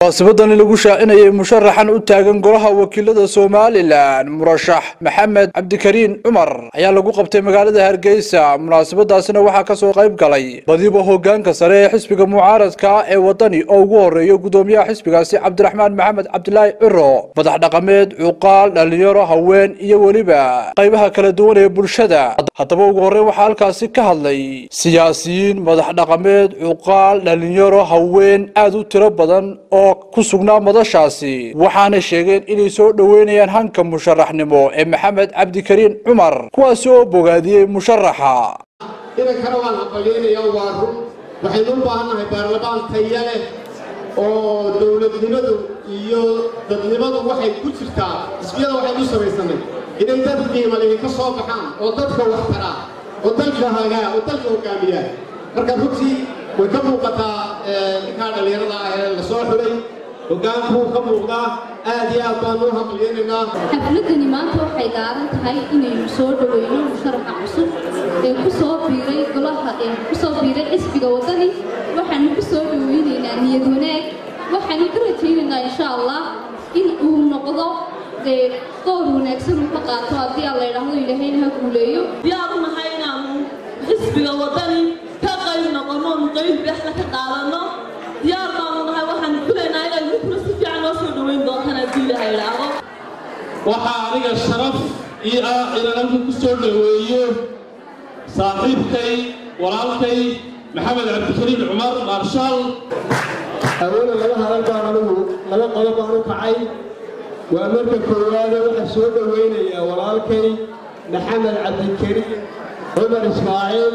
munaasabadani lagu shaacinayay musharaxan u taagan golaha wakiilada somalilan murashax maxamed cabdikariin cumar ayaa lagu qabtay magaalada hargeysa munaasabadaasina waxaa kasoo qayb galay badiba hogaanka sare ee xisbiga mucaaradka ee wadani oo ugu horeeyo gudoomiyaha xisbigaasi cabdiraxmaan maxamed cabdilaahi ciro madax dhaqameed cuqaal dhalinyaro haween iyo weliba qaybaha kala duwan ee bulshada haddaba ugu horreyn waxaa halkaasi ka hadlay siyaasiyiin madax dhaqameed cuqaal dhalinyaro haween aada u tiro badan oo ku sugnaa madashaasi waxaanay sheegeen inay soo dhoweynayaan hanka musharaxnimo ee maxamed cabdikariin cumar kuwaasi oo bogaadiyey musharaxa idankana waan aqbalyeynaya waa run waxaynu u baahannahay baarlamaan taya leh oo dowladnimadu iyo dadnimadu waxay ku jirtaa xisbiyada waxaynu samaysanay inay dad qiimalihi ka soo baxaan oo dadka wax taraa oo dalka hagaa oo dalka hogaamiyaa marka runtii way ka muuqataa ninkaa dhallinyarada ah ee la soo xulay hogaankuu ka muuqdaa aad iyo aad baanu u haqliyeynaynaa xafladani maanta waxay daaran tahay inaynu soo dhoweyno musharaxa cusub ee ku soo biiray golaha ee ku soo biiray xisbiga waddani waxaanu ku soo dhoweynaynaa niyad wanaag waxaanu ka rajaynaynaa insha allah in uu noqdo dee door wanaagsan uu ka qaato haddii aan la idhaahdo ilaahayna ha guuleeyo diyaar u nahay inaanu xisbiga waddani ka qayb noqono oonu qayb bexda ka qaadanno diyaar baanu nahay waxaanu filaynaa inay midkuna si fiican noo soo dhoweyn doontaan haddii ilaha idhaahdo waxaa aniga sharaf ii ah inaan halka ku soo dhoweeyo saaxiibkay walaalkay maxamed cabdikariin cumar maarshaal haweeney laba hadal baan anugu laba qodob baan u kacay waa marka koowaade waxaa soo dhoweynayaa walaalkay maxamed cabdikariin cumar ismaaciil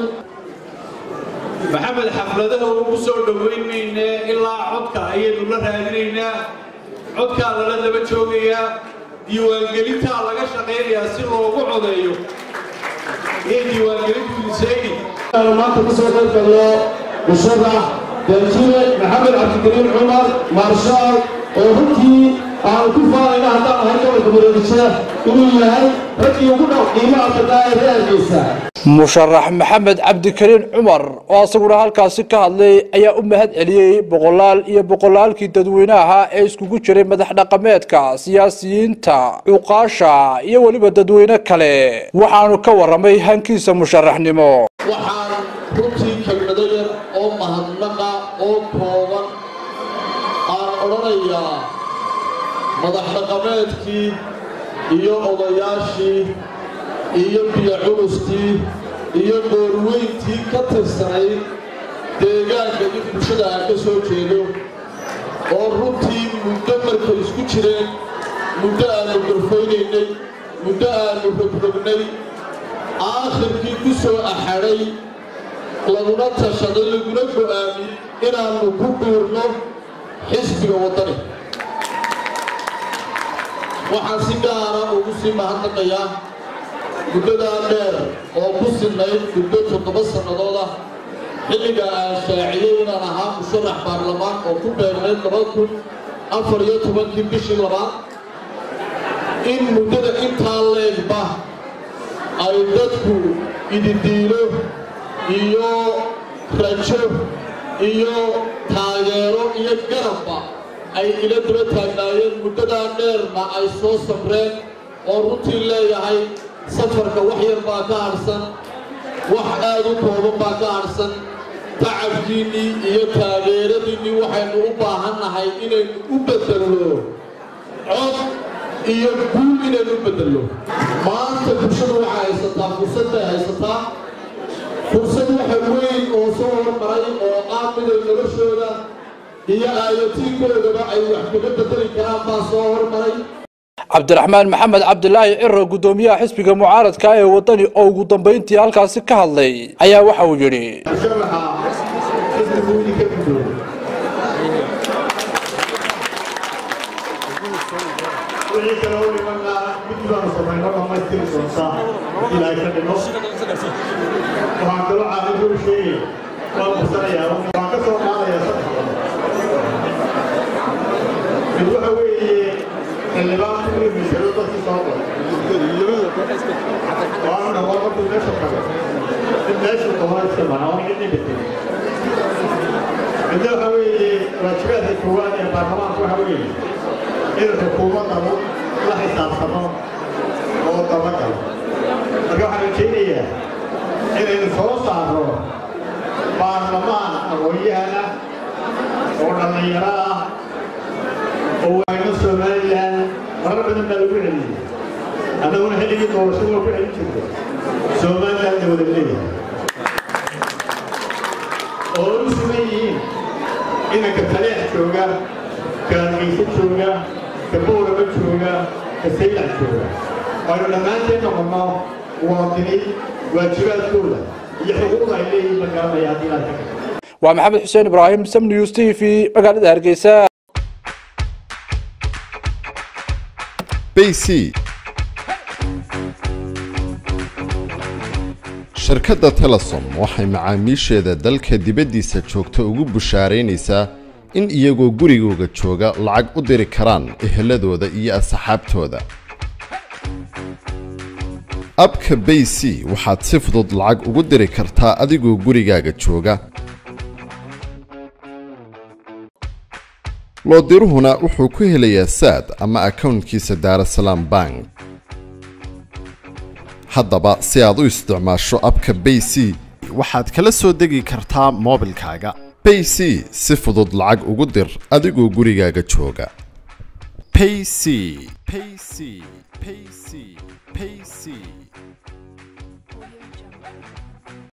maxamed xafladaha ugu soo dhoweynayne ilaa codka ayaynu la raadinaynaa codkaa lala daba joogayaa diiwaangelintaa laga shaqaynayaa si loogu codeeyo iyo diiwaangelintu lisayni maanta ku soo qayb galno musharax daljire maxamed cabdikariin cumar maarshaal oo runtii aan ku faanayna haddaan ahay gobolka mureedisha inuu yahay raggii ugu dhow qiimaha badnaa ee reer hargeysa musharax maxamed cabdikariin cumar oo asaguna halkaasi ka hadlay ayaa u mahad celiyey boqolaal iyo boqolaalkii dadweynaha ee iskugu jiray madax dhaqameedka siyaasiyiinta cuqaasha iyo weliba dadweyne kale waxaanu ka warramay hankiisa musharaxnimo waxaan runtii kelmado yar oo mahadnaqa oo kooban aan odhanayaa madax dhaqameedkii iyo odayaashii iyo biyo culustii iyo goorweyntii ka tirsanayd deegaanka in bulshada aan ka soo jeedo oo runtii muddo markay isku jireen muddo aannu garfaynaynay muddo aannu rogrognay aakhirkii ku soo axadhay laguna tashaday laguna go'aamiyey inaannu ku biirno xisbiga waddani waxaan si gaara ugu sii mahadnaqayaa muddadaa dheer oo ku sinnayd muddo toddoba sannadood ah xilligaa aan shaaciyey inaan ahaa musharax baarlamaan oo ku beegnayd laba kun afar iyo tobankii bishii labaad in muddada intaa leegba ay dadku ididiilo iyo rajo iyo taageero iyo garabba ay ila daba taagnaayeen muddadaa dheerna ay soo sabreen oo runtii leeyahay safarka wax yar baa ka hadhsan wax aad u kooban baa ka hadhsan tacabkiinnii iyo taageeradiinnii waxaynu u baahannahay inaynu u beddelno cod iyo guul inaynu u beddelno maanta bulshadu waxay haysataa fursad bay haysataa fursad waxa weyn oo soo hormaray oo ah miday noloshooda iyo aayatiinkoodaba ay wax kaga beddeli karaan baa soo hormaray cabdiraxmaan maxamed cabdilaahi ciro gudoomiyaha xisbiga mucaaradka ee waddani oo ugu dambayntii halkaasi ka hadlay ayaa waxa uu yidhi musharaxa xisbigu idinka gudoomo wixii kale u dhimanna mid baanu samayno dhammaystiri doontaa ilaahay ka dhimo waxaan kaloo caaqibka u sheegaya waan qursanayaa waxaan ka soo qaadayaa saddex mid waxa weeye xildhibaan ku imisado dadkii soo qor waanu dhawaa markuu meesha tago mid meeshu qabana iska maca waan cidni bedelay midna waxa weeye waajibaadka koowaad ee baarlamaanku waxa weeye in xukuumadda la xisaabtamo oo dabagalo marka waxaan rajaynayaa inaynu soo saarno baarlamaan aqoon-yahana oo dhallinyaro ah oo waayno somalilan marar badan baa lagu celiyey annaguna xilligii doorashada waa ku celin jirto somalilan dawlad leeyahay oo u sugan yihiin inanka taleex jooga ka hargeysa jooga ka bowraba jooga ka saylac jooga aynu dhammaanteen noqonno muwaadiniin waajibaadkooda iyo xuquuqda ay leeyihiin ma garanaya haddii ilaad ka waa maxamed xuseen ibraahim sam news t v magaalada hargeysa bc shirkadda telesom waxay macaamiisheeda dalka dibaddiisa joogta ugu bushaaraynaysaa in iyagoo gurigooga jooga lacag u diri karaan eheladooda iyo asxaabtooda abka bayc waxaad si fudud lacag ugu diri kartaa adigoo gurigaaga jooga loodiruhuna wuxuu ku helayaa saad ama akownkiisa daarasalaam bank haddaba si aad u isticmaasho abka bayc waxaad kala soo degi kartaa moobilkaaga bayc si fudud lacag ugu dir adigoo gurigaaga jooga payc payc payc payc